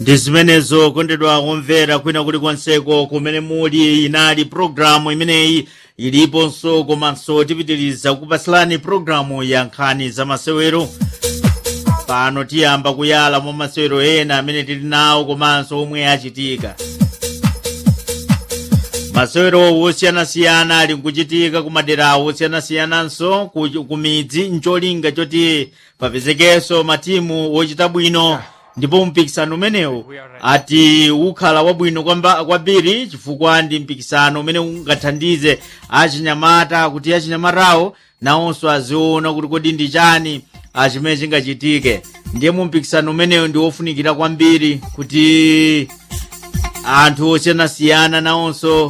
ndi zimenezo kondedwa kumvera kwina kuli konseko kumene muli inali programu imeneyi iliponso komanso tipitiriza kupasilani programu ya nkhani za masewero pano tiyamba kuyala mwa masewero ena amene tili nawo komanso omwe achitika masewero wosiyanasiyana ali nkuchitika ku madera wosiyanasiyananso ku ku midzi ncholinga choti papezekenso matimu wochita bwino ndipo mpikisano umenewu ati ukhala wabwino kwamba- kwambiri chifukwa ndi mpikisano umene ungathandize achinyamata kuti achinyamatawo nawonso aziona kuti kodi ndi chani ah, chimene chingachitike ndiye mu mpikisano umenewu ndi wofunikira kwambiri kuti anthu osiyanasiyana nawonso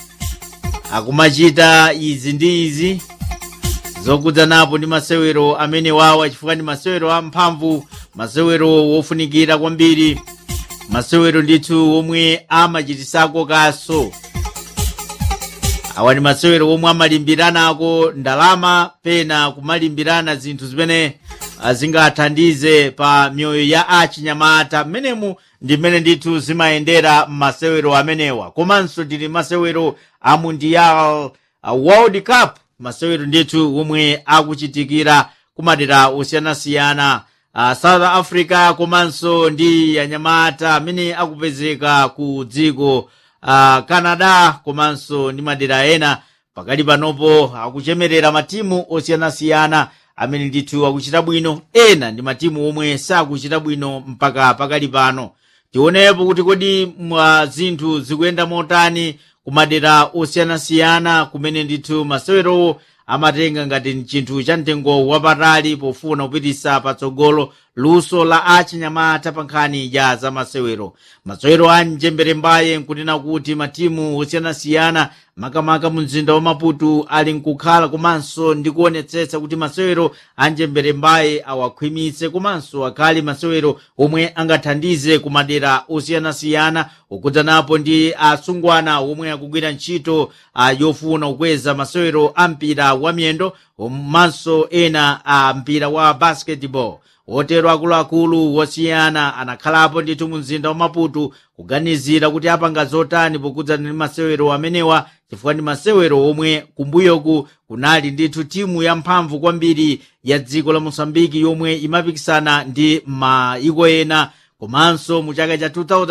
akumachita izi ndi izi zokudza napo ndi masewero amene wawa chifukwa ndi masewero amphamvu masewero wofunikira kwambiri masewero ndithu omwe amachitisako kaso awa ndi masewero omwe amalimbiranako ndalama pena kumalimbirana zinthu zimene ah, zingathandize pa mioyo ya achinyamata mmenemu ndi mmene ndithu zimayendera masewero amenewa komanso tili masewero a mundial a world cup masewero ndithu omwe akuchitikira kumadera osiyanasiyana uh, south africa komanso ndi anyamata amene akupezeka ku dziko uh, canada komanso ndi madera ena pakali panopo akuchemerera matimu osiyanasiyana amene ndithu akuchita bwino ena ndi matimu omwe sakuchita bwino mpaka pakali pano tionepo kuti kodi mwa zinthu zikuyenda motani kumadera osiyanasiyana kumene ndithu masewerowo amatenga ngati ni chinthu cha mtengo wapatali pofuna kupitisa patsogolo luso la achinyamata pa nkhani ya za masewero masewero a mjembere mbaye nkunena kuti matimu osiyanasiyana makamaka mu mzinda wa maputo ali nkukhala komanso ndi kuonetsetsa kuti masewero a mjembere mbaye awakhwimitse komanso akhale masewero omwe angathandize ku madera osiyanasiyana okudzanapo ndi asungwana omwe akugwira ntchito ah, yofuna kukweza masewero a mpira wa miyendo komanso ena a mpira wa basketball otero akuluakulu wosiyana anakhalapo ndithu mu mzinda wa maputo kuganizira kuti apanga zotani pokudza ndi masewero amenewa chifukwa ndi masewero omwe kumbuyoku kunali ndithu timu yamphamvu kwambiri ya dziko la mosambiki yomwe imapikisana ndi maiko ena komanso mu chaka cha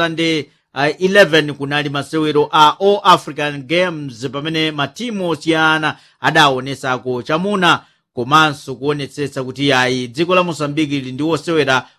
2011 kunali masewero a all african games pamene matimu osiyana adaonesako chamuna komanso kuonetsetsa kuti ayi dziko la mosambiki lili ndi wosewera